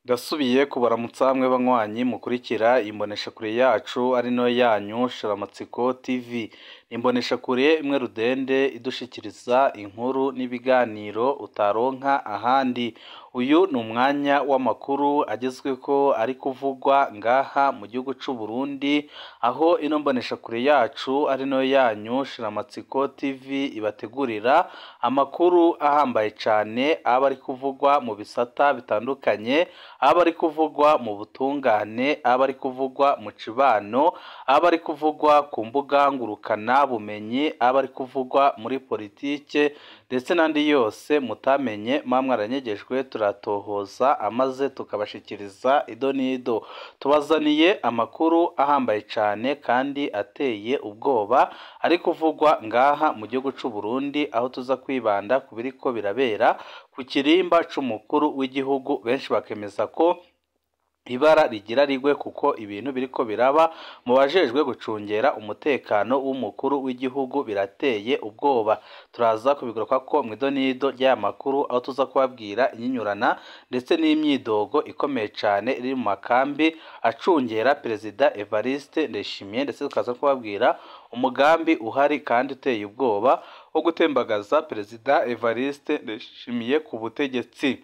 Ndasubiye kubaramutsa hamwe banywanyi mukurikira imboneshakure yacu ari nayo yanyu Shiramatsiko TV. Ni imboneshakure imwe rudende idushikiriza inkuru n'ibiganiro utaronka ahandi. Uyu ni umwanya w'amakuru agezweko ari kuvugwa ngaha mu gihugu c'u Burundi, aho ino mboneshakure yacu ari nayo yanyu Shiramatsiko TV ibategurira amakuru ahambaye cane aba ari kuvugwa mu bisata bitandukanye, aba ari kuvugwa mu butungane, aba ari kuvugwa mu cibano, aba ari kuvugwa ku mbuga ngurukana bumenyi, aba ari kuvugwa muri politike ndetse n'andi yose mutamenye mwa mwaranyegejwe turatohoza amaze tukabashikiriza ido n'ido. Tubazaniye amakuru ahambaye cane kandi ateye ubwoba ari kuvugwa ngaha mu gihugu c'u Burundi, aho tuza kwibanda ku biriko birabera ku kirimba c'umukuru w'igihugu, benshi bakemeza ko ibara rigira rigwe kuko ibintu biriko biraba mu bajejwe gucungera umutekano w'umukuru w'igihugu birateye ubwoba. Turaza kubigarukako mw'ido n'ido ry'aya makuru, aho tuza kubabwira inyinyurana ndetse n'imyidogo ikomeye cane iri mu makambi acungera Perezida Evariste Ndayishimiye, ndetse tukaza kubabwira umugambi uhari kandi uteye ubwoba wo gutembagaza Perezida Evariste Ndayishimiye ku butegetsi.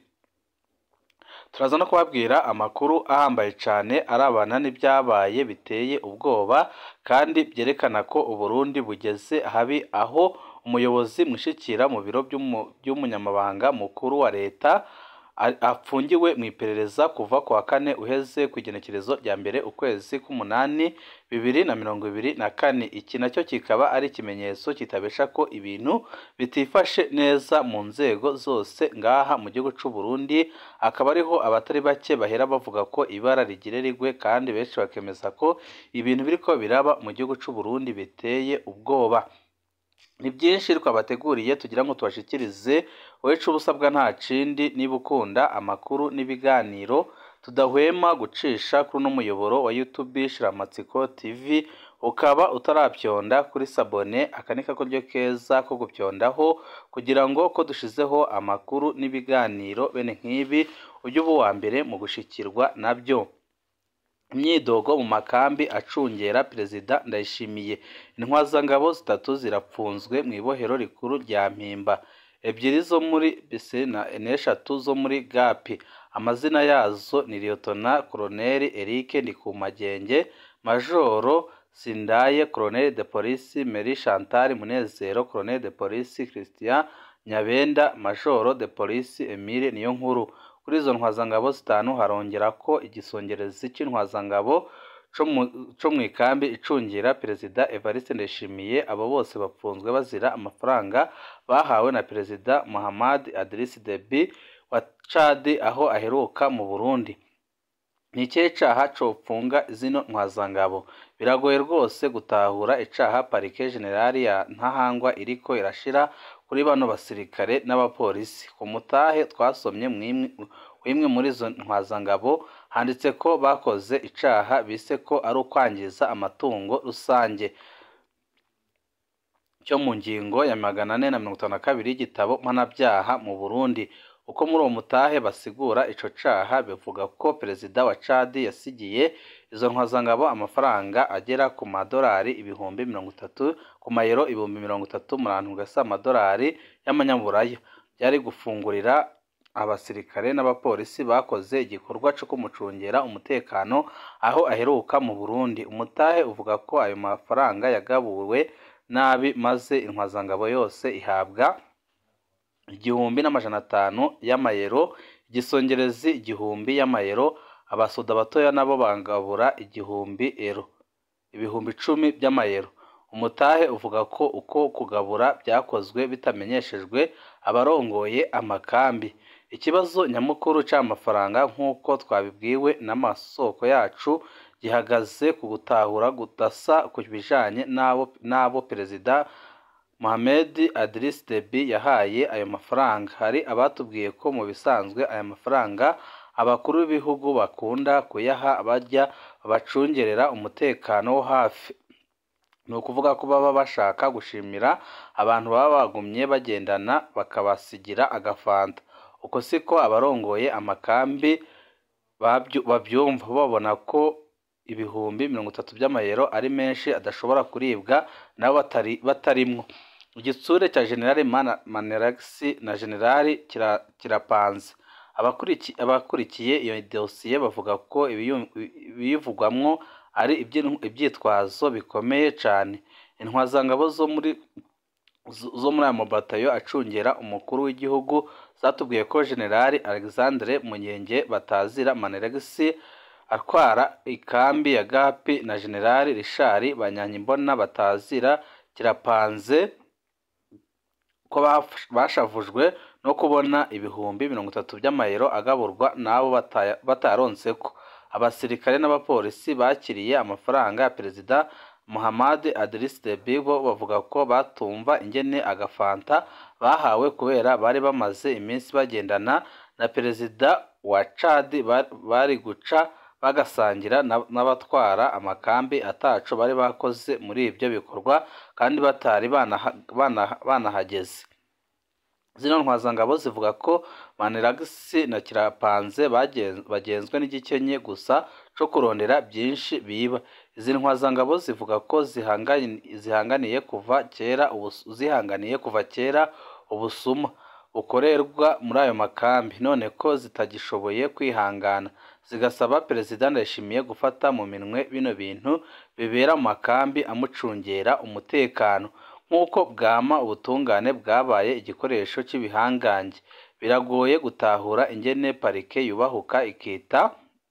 Turaza no kubabwira amakuru ahambaye cane arabana n'ivyabaye biteye ubwoba kandi vyerekana ko Uburundi bugeze habi, aho umuyobozi mwishikira mu biro vy'umunyamabanga mukuru wa leta apfungiwe mw'iperereza kuva ku wa kane uheze kw'igenekerezo rya mbere ukwezi k'umunani bibiri na mirongo ibiri na kane. Iki naco kikaba ari ikimenyetso kitabesha ko ibintu bitifashe neza mu nzego zose ngaha mu gihugu c'u Burundi, akaba ariho abatari bake bahera bavuga ko ibara rigire rigwe kandi benshi bakemeza ko ibintu biriko biraba mu gihugu c'u Burundi biteye ubwoba. Ni vyinshi twabateguriye tugira ngo tubashikirize, wewe ico uba usabwa nta kindi niba ukunda amakuru n'ibiganiro tudahwema gucisha kuri uno muyoboro wa YouTube Shiramatsiko TV, ukaba utaravyonda kuri sabone, aka ni karyo keza ko gupyondaho kugira ngo ko dushizeho amakuru n'ibiganiro bene nk'ibi uje uba uwa mbere mu gushikirwa navyo. Imyidogo mu makambi acungera Perezida Ndayishimiye. Intwazangabo zitatu zirapfunzwe mw'ibohero rikuru rya Mpimba, ebyiri zo muri Bisena n'eshatu zo muri Gapi. Amazina yazo ni Liyetona Koloneli Eric Ndikumagenge, Majoro Sindaye, Koloneli de Polisi Mary Chantal Munezero, Koloneli de Polisi Christian Nyabenda, Majoro de Polisi Emile Niyonkuru. Kuri izo ntwazangabo zitanu harongerako igisongerezi c'intwazangabo co mw'ikambi icungira Perezida Evariste Ndayishimiye. Abo bose bapfunzwe bazira amafaranga bahawe na Perezida Mahamad Idriss Deby wa Chad aho aheruka mu Burundi. Ni ikihe caha copfunga zino ntwazangabo? Biragoye rwose gutahura icaha Parike Jenerali ya Ntahangwa iriko irashira kuri bano basirikare n'abapolisi. Ku mutahe twasomye w'imwe muri izo ntwazangabo handitse ko bakoze icaha bise ko ari ukwangiza amatungo rusange cyo mu ngingo ya magana ane na mirongo itanu na kabiri y'igitabo mpanavyaha mu Burundi. Uko muri uwo mutahe basigura ico caha bivuga ko Perezida wa Chad yasigiye izo ntwazangabo amafaranga agera ku madorari ibihumbi mirongo itatu ku mayero ibihumbi mirongo itatu murantu gasa amadorari y'amanyaburaya byari gufungurira abasirikare n'abapolisi bakoze igikorwa co kumucungera umutekano aho aheruka mu Burundi. Umutahe uvuga ko ayo mafaranga yagabuwe nabi maze intwazangabo yose ihabwa igihumbi n'amajana atanu y'amayero, igisongerezi igihumbi y'amayero, abasoda batoya nabo bagabura igihumbi ero, ibihumbi icumi vy'amayero. Umutahe uvuga ko uko kugabura vyakozwe bitamenyeshejwe abarongoye amakambi. Ikibazo nyamukuru c'amafaranga nk'uko twabibwiwe n'amasoko yacu gihagaze ku gutahura gudasa ku bijanye n'abo Perezida Mohamed Idriss Deby yahaye ayo mafaranga. Hari abatubwiye ko mu bisanzwe aya mafaranga abakuru b'ibihugu bakunda kuyaha abarya babacungerera umutekano wo hafi. Ni ukuvuga ko baba bashaka gushimira abantu baba bagumye bagendana bakabasigira agafanta. Uko siko abarongoye amakambi babyu- babyumva babona ko ibihumbi mirongo itatu by'amayero ari menshi adashobora kuribwa nabo batari batarimwo igitsure cya generali Mana- maniragisi na generali kira- kirapanze Abakuriki- abakurikiye iyo dosiye bavuga ko ibiyu- ibiyivugwamwo ari iby'in- ibyitwazo bikomeye cyane intwazangabo zo muri zo zo muri aya mabatayo acungera umukuru w'igihugu zatubwiye ko generali alexandre munyenge batazira maneregisi atwara ikambi ya gapi na generali rishari banyanyimbona batazira kirapanze ko baf- bashavujwe no kubona ibihumbi mirongo itatu by'amayero agaburwa n'abo bataya- bataronseko abasirikare n'abapolisi bakiriye amafaranga ya perezida muhammad adris debi bo bavuga ko batumva ingene agafanta bahawe kubera bari bamaze iminsi bagendana na perezida wa cadi ba- bari guca bagasangira na- n'abatwara amakambi ataco bari bakoze muri ibyo bikorwa kandi batari banaha- banaha- banahageze zino ntwazangabo zivuga ko maniragisi na kirapanze bagen- bagenzwe n'igikenye gusa co kurondera byinshi biba izi ntwazangabo zivuga ko zihangani- zihanganiye kuva kera ubus- zihanganiye kuva kera ubusuma bukorerwa muri ayo makambi none ko zitagishoboye kwihangana zigasaba perezida ndayishimiye gufata mu minwe bino bintu bibera mu makambi amucungera umutekano nk'uko bwama ubutungane bwabaye igikoresho cy'ibihangange biragoye gutahura ingene parike yubahuka ikita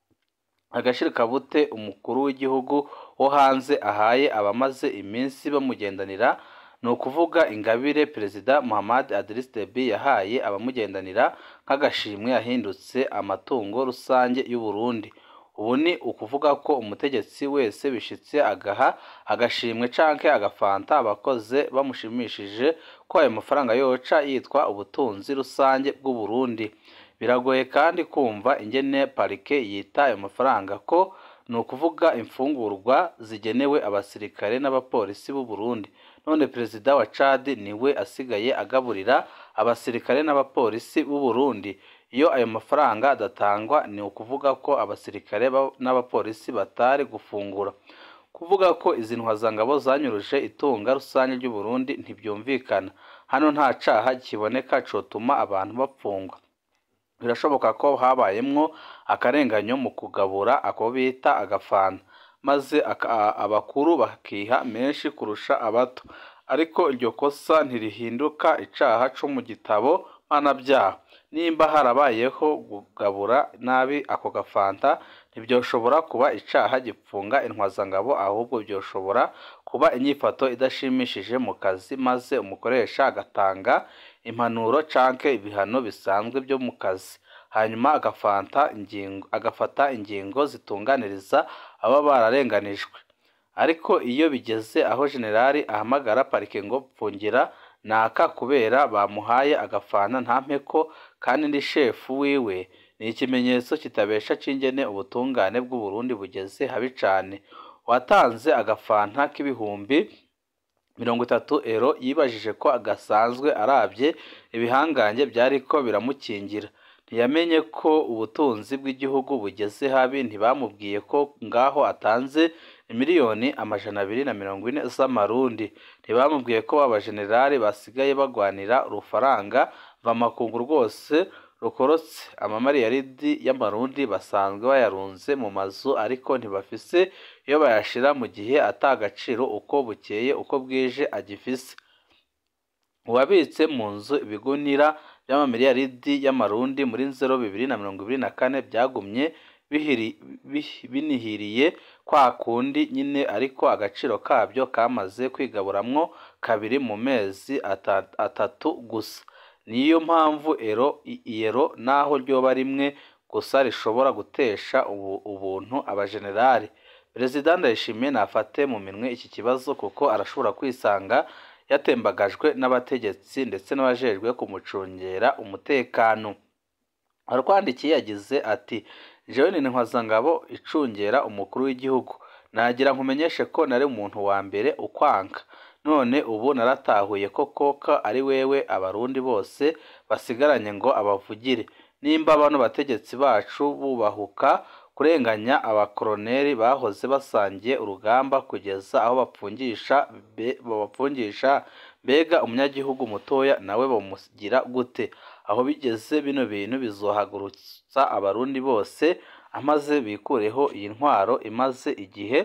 agashirikabute umukuru w'igihugu wo hanze ahaye abamaze iminsi bamugendanira ni ukuvuga ingabire perezida muhammad adris debi yahaye abamugendanira nk'agashimwe yahindutse amatungo rusange y'u Burundi ubu ni ukuvuga ko umutegetsi wese bishitse agaha agashimwe canke agafanta abakoze bamushimishije ko ayo mafaranga yoca yitwa ubutunzi rusange bw'u Burundi biragoye kandi kumva ingene parike yita ayo mafaranga ko ni ukuvuga imfungurwa zigenewe abasirikare n'abapolisi b'u Burundi none perezida wa Chad niwe asigaye agaburira abasirikare n'abapolisi b'u Burundi iyo ayo mafaranga adatangwa ni ukuvuga ko abasirikare ba- n'abapolisi batari gufungura kuvuga ko izi ntwazangabo zanyuruje itunga rusange ry'u Burundi ntibyumvikana hano nta caha kiboneka cotuma abantu bapfungwa birashoboka ko habayemwo akarenganyo mu kugabura ako bita agafanta maze aka- abakuru bakiha menshi kurusha abato ariko iryo kosa ntirihinduka icaha co mu gitabo mpanabyaha nimba harabayeho kugabura nabi ako gafanta ntibyoshobora kuba icaha gipfunga intwazangabo ahubwo byoshobora kuba inyifato idashimishije mu kazi maze umukoresha agatanga impanuro canke ibihano bisanzwe byo mu kazi hanyuma agafanta ingingo agafata ingingo zitunganiriza aba bararenganijwe ariko iyo bigeze aho generali ahamagara parike ngo pfungira naka kubera bamuhaye agafana nta mpeko kandi ndi shefu wiwe ni ikimenyetso kitabesha c'ingene ubutungane bw'u Burundi bugeze habi cane watanze agafanta k'ibihumbi mirongo itatu ero yibajije ko gasanzwe arabye ibihangange byariko biramukingira ntiyamenye ko ubutunzi bw'igihugu bugeze habi ntibamubwiye ko ngaho atanze miliyoni amajana abiri na mirongo ine z'amarundi ntibamubwiye ko abajenerali basigaye bagwanira urufaranga mvamakungu rwose rukorotse amamariyaridi y'amarundi basanzwe bayarunze mu mazu ariko ntibafise iyo bayashira mu gihe ata agaciro uko bukeye uko bwije agifise uwabitse mu nzu ibigunira by'amamiliyaridi y'amarundi muri nzero bibiri na mirongo ibiri na kane byagumye bihiri- bih- binihiriye kwa kundi nyine ariko agaciro kabyo kamaze kwigaburamwo kabiri mu mezi ata- atatu gusa niyo mpamvu ero i- iyero naho ryoba rimwe gusa rishobora gutesha ubu- ubuntu abajenerali perezida ndayishimiye nafate mu minwe iki kibazo kuko arashobora kwisanga yatembagajwe n'abategetsi ndetse n'abajejwe kumucungera umutekano arwandikiye yagize ati jewe ni ntwazangabo icungera umukuru w'igihugu nagira nkumenyeshe ko nari umuntu wa mbere ukwanga none ubu naratahuye ko koka ari wewe abarundi bose basigaranye ngo abavugire nimba bano bategetsi bacu bubahuka kurenganya abakoroneri bahoze basangiye urugamba kugeza aho bapfungisha babapfungisha mbega umunyagihugu mutoya nawe bamugira gute aho bigeze bino bintu bizohagurutsa abarundi bose amaze bikureho iyi ntwaro imaze igihe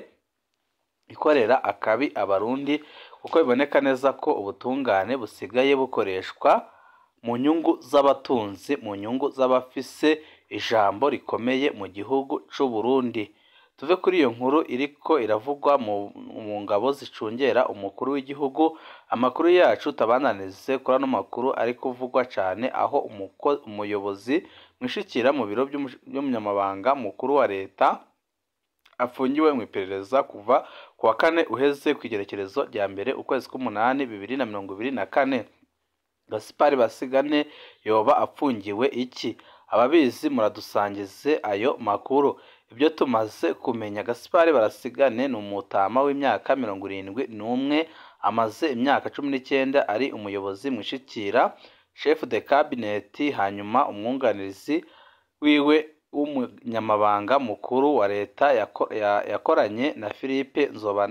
ikorera akabi abarundi kuko biboneka neza ko ubutungane busigaye bukoreshwa mu nyungu z'abatunzi mu nyungu z'abafise ijambo rikomeye mu gihugu c'u Burundi tuve kuri iyo nkuru iriko iravugwa mu ngabo zicungera umukuru w'igihugu amakuru yacu tabananize kuri ano makuru ari kuvugwa cyane aho umuyobozi mwishikira mu biro by'umunyamabanga mukuru wa leta afungiwe mu iperereza kuva ku wa kane uheze ku igerekerezo rya mbere ukwezi k'umunani bibiri na mirongo ibiri na kane gasipari basigane yoba apfungiwe iki ababizi muradusangize ayo makuru ibyo tumaze kumenya gasipari barasigane ni umutama w'imyaka mirongo irindwi n'umwe amaze imyaka cumi n'icyenda ari umuyobozi mwishikira chef de cabinet hanyuma umwunganizi wiwe w'umunyamabanga mukuru wa leta yakoranye na philippe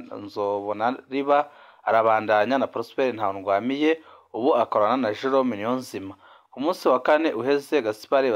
nzobonariba arabandanya na prosper ntawundwamiye ubu akorana na jerome niyonzima ku munsi wa kane uheze gasipari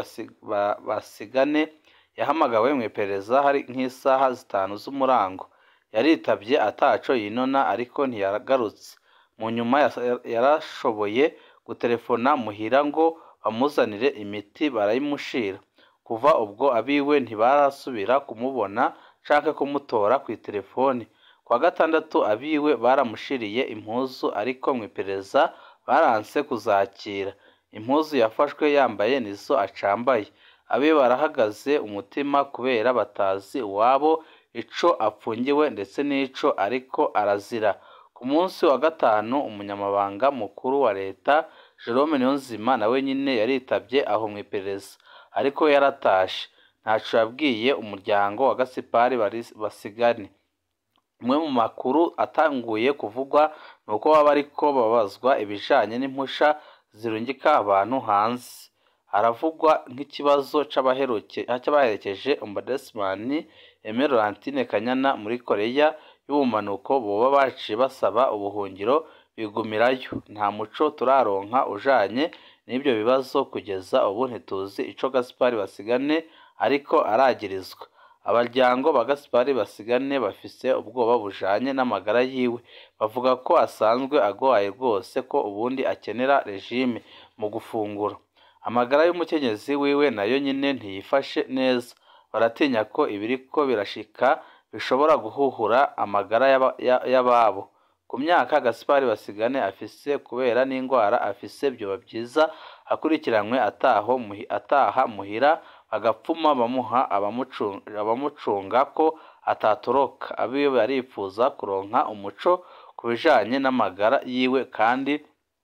basigane yahamagawe mu iperereza hari nk'isaha zitanu z'umurango yaritabye ataco yinona ariko ntiyagarutse mu nyuma yarashoboye gutelefona muhira ngo bamuzanire imiti barayimushira kuva ubwo abiwe ntibarasubira kumubona canke kumutora ku itelefoni kwa gatandatu abiwe baramushiriye impuzu ariko mu iperereza baranse kuzakira impuzu yafashwe yambaye nizo acambaye abe barahagaze umutima kubera batazi iwabo ico apfungiwe ndetse n'ico ariko arazira ku munsi wa gatanu umunyamabanga mukuru wa leta Jerome Niyonzima nawe nyine yaritabye aho mu iperereza ariko yaratashe ntaco yabwiye umuryango wa Gasipari basigane umwe mu makuru atanguye kuvugwa ni uko baba ariko babazwa ibijanye n'impusha zirungika abantu hanze haravugwa nk'ikibazo c'abaherekeje ombudsman Aime Laurentine Kanyana muri Koreya y'ubumanuko boba baciye basaba ubuhungiro bigumirayo nta muco turaronka ujanye n'ibyo bibazo kugeza ubu ntituzi ico Gaspari Basigane ariko aragirizwa abaryango ba Gaspari Basigane bafise ubwoba bujanye n'amagara yiwe bavuga ko asanzwe agwaye rwose ko ubundi akenera regime mu gufungura amagara y'umukenyezi wiwe nayo nyine ntiyifashe neza baratinya ko ibiriko birashika bishobora guhuhura amagara y'ababo ku myaka Gaspari Basigane afise kubera n'indwara afise byoba byiza akurikiranywe ataho ataha muhira bagapfuma bamuha abamucunga ko atatoroka abiwe barifuza kuronka umuco ku bijanye n'amagara yiwe kandi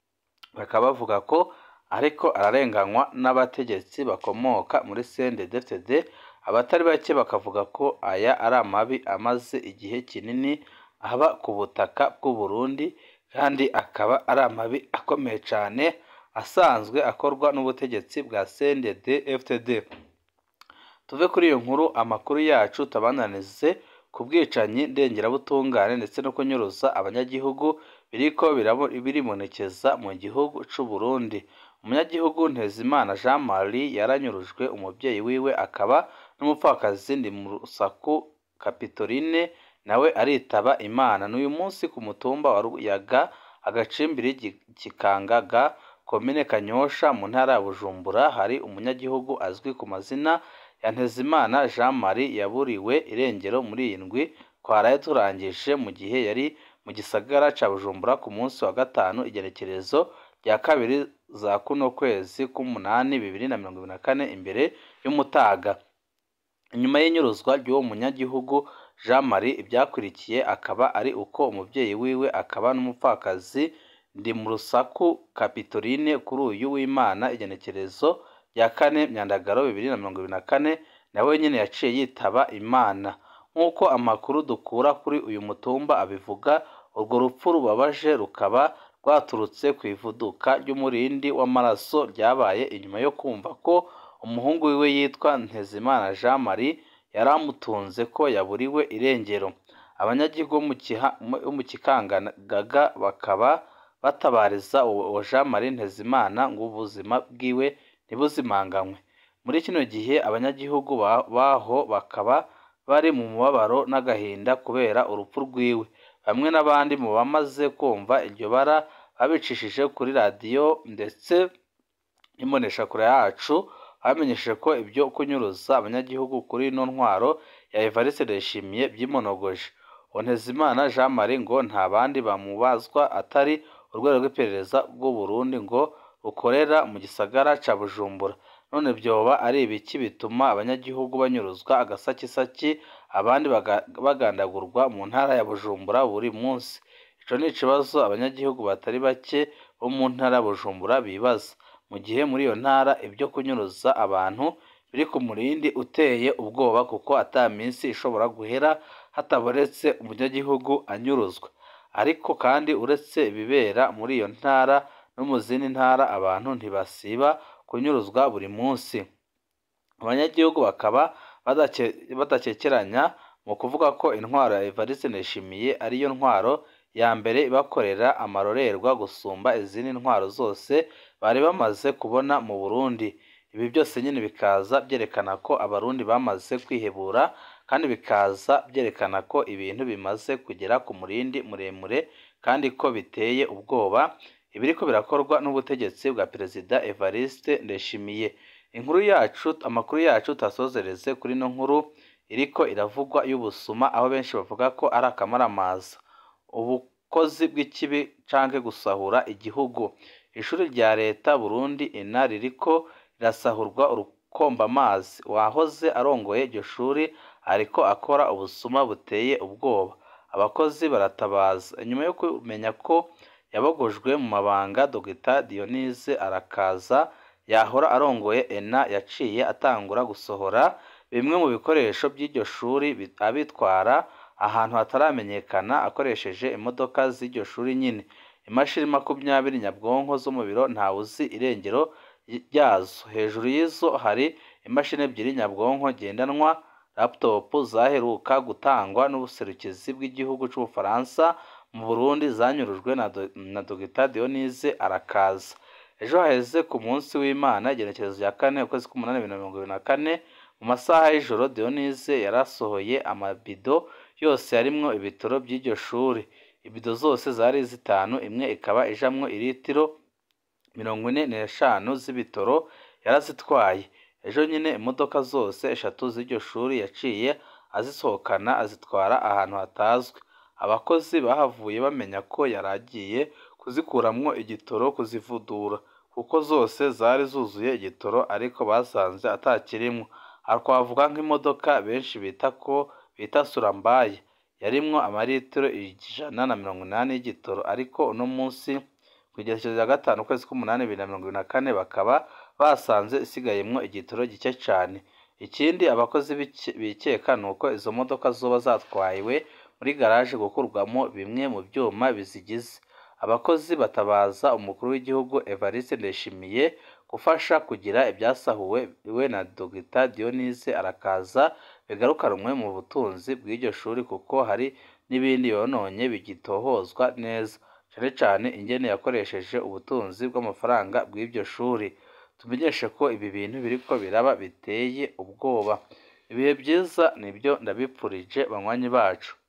bakaba bavuga ko ariko ararenganywa n'abategetsi bakomoka muri CNDD-FDD abatari bake bakavuga ko aya ari amabi amaze igihe kinini aba ku butaka bw'u Burundi kandi akaba ari amabi akomeye cyane asanzwe akorwa n'ubutegetsi bwa CNDD-FDD tuve kuri iyo nkuru amakuru yacu tabananize ku bwicanyi ndengerabutungane ndetse no kunyuruza abanyagihugu biriko birimonekeza mu gihugu c'u Burundi umunyagihugu Ntezimana Jean Marie yaranyurujwe umubyeyi wiwe akaba n'umupfakazi ndi mu rusaku Kapitoline nawe aritaba Imana n'uyu munsi ku mutumba wa Ruyaga agacimbiri kikangaga komine Kanyosha mu ntara ya Bujumbura hari umunyagihugu azwi ku mazina ya Ntezimana Jean Marie yaburiwe irengero muri iyi ndwi twaraye turangije mu gihe yari mu gisagara ca Bujumbura ku munsi wa gatanu igerekerezo rya kabiri za kuno kwezi k'umunani bibiri na mirongo ibiri na kane imbere y'umutaga inyuma y'inyuruzwa ry'uwo munyagihugu Jean Marie ibyakurikiye akaba ari uko umubyeyi wiwe akaba n'umupfakazi ndi mu rusaku Kapitoline kuri uyu w'Imana igenekerezo rya kane myandagaro bibiri na mirongo ibiri na kane nawe nyine yaciye yitaba Imana nk'uko amakuru dukura kuri uyu mutumba abivuga urwo rupfu rubabaje rukaba rwaturutse ku ivuduka ry'umurindi w'amaraso ryabaye inyuma yo kumva ko umuhungu wiwe yitwa Ntezimana Jean Marie yari amutunze ko yaburiwe irengero abanyagihugu bo mu Kikangagaga bakaba batabariza uwo Jean Marie Ntezimana ngo ubuzima bwiwe ntibuzimanganywe muri kino gihe abanyagihugu baho bakaba bari mu mubabaro n'agahinda kubera urupfu rwiwe bamwe n'abandi mu bamaze kumva iryo bara babicishije kuri radiyo ndetse n'imboneshakure yacu bamenyesheje ko ibyo kunyuruza abanyagihugu kuri ino ntwaro ya Evariste Ndayishimiye byimonogoje Ntezimana Jean Marie ngo nta bandi bamubazwa atari urwego rw'iperereza rw'u Burundi ngo rukorera mu gisagara ca Bujumbura none byoba ari ibiki bituma abanyagihugu banyuruzwa agasakisaki abandi bagandagurwa mu ntara ya Bujumbura buri munsi ico ni ikibazo abanyagihugu batari bake bo mu ntara ya Bujumbura bibaza mu gihe muri iyo ntara ibyo kunyuruza abantu biri ku murindi uteye ubwoba kuko ata minsi ishobora guhera hatabonetse umunyagihugu anyuruzwa ariko kandi uretse ibibera muri iyo ntara no mu zindi ntara abantu ntibasiba kunyuruzwa buri munsi abanyagihugu bakaba badakekeranya mu kuvuga ko intwaro ya Evariste Ndayishimiye ariyo ntwaro ya mbere ibakorera amarorerwa gusumba izindi ntwaro zose bari bamaze kubona mu Burundi ibi byose nyine bikaza byerekana ko abarundi bamaze kwihebura kandi bikaza byerekana ko ibintu bimaze kugera ku murindi muremure kandi ko biteye ubwoba ibiriko birakorwa n'ubutegetsi bwa perezida Evariste Ndayishimiye inkuru yacu amakuru yacu tasozereze kuri no nkuru iriko iravugwa y'ubusuma aho benshi bavuga ko ari akamaramaza ubukozi bw'ikibi canke gusahura igihugu ishuri rya leta Burundi ina ririko rirasahurwa urukomba amazi wahoze arongoye iryo shuri ariko akora ubusuma buteye ubwoba abakozi baratabaza nyuma yo kumenya ko yabogojwe mu mabanga Dr Dionise arakaza yahora arongoye ena yaciye atangura gusohora bimwe mu bikoresho by'iryo shuri abitwara ahantu hataramenyekana akoresheje imodoka z'iryo shuri nyine imashini makumyabiri nyabwonko zo mu biro ntawuzi irengero ryazo hejuru y'izo hari imashini ebyiri nyabwonko ngendanwa laptop zaheruka gutangwa n'ubuserukizi bw'igihugu cy'ubufaransa mu Burundi zanyurujwe na Dr Dionise arakaza ejo haheze ku munsi w'Imana igenekerezo rya kane ukwezi k'umunani bibiri na mirongo ibiri na kane mu masaha y'ijoro Dionise yarasohoye amabido yose yarimwo ibitoro by'iryo shuri ibido zose zari zitanu imwe ikaba ijamwo iritiro mirongo ine n'eshanu z'ibitoro yarazitwaye ejo nyine imodoka zose eshatu z'iryo shuri yaciye azisohokana azitwara ahantu hatazwi abakozi bahavuye bamenya ko yari agiye kuzikuramwo igitoro kuzivudura kuko zose zari zuzuye igitoro ariko basanze atakirimwo aha twavuga nk'imodoka benshi bita ko bita surambaye yarimwo amaritiro ijana na mirongo inani y'igitoro ariko uno munsi ku igerekezo rya gatanu ukwezi k'umunani bibiri na mirongo ibiri na kane bakaba basanze isigayemwo igitoro gike cyane ikindi abakozi bikeka ni uko izo modoka zoba zatwawe muri garaje gukurwamo bimwe mu byuma bizigize abakozi batabaza umukuru w'igihugu Evariste Ndayishimiye gufasha kugira ibyasahuwe we na Dr Dionise arakaza bigarukanwe mu butunzi bw'iryo shuri kuko hari n'ibindi yononye bigitohozwa neza cyane cyane ingene yakoresheje ubutunzi bw'amafaranga bw'iryo shuri tumenyeshe ko ibi bintu biriko biraba biteye ubwoba ibihe byiza nibyo ndabipfurije banywanyi bacu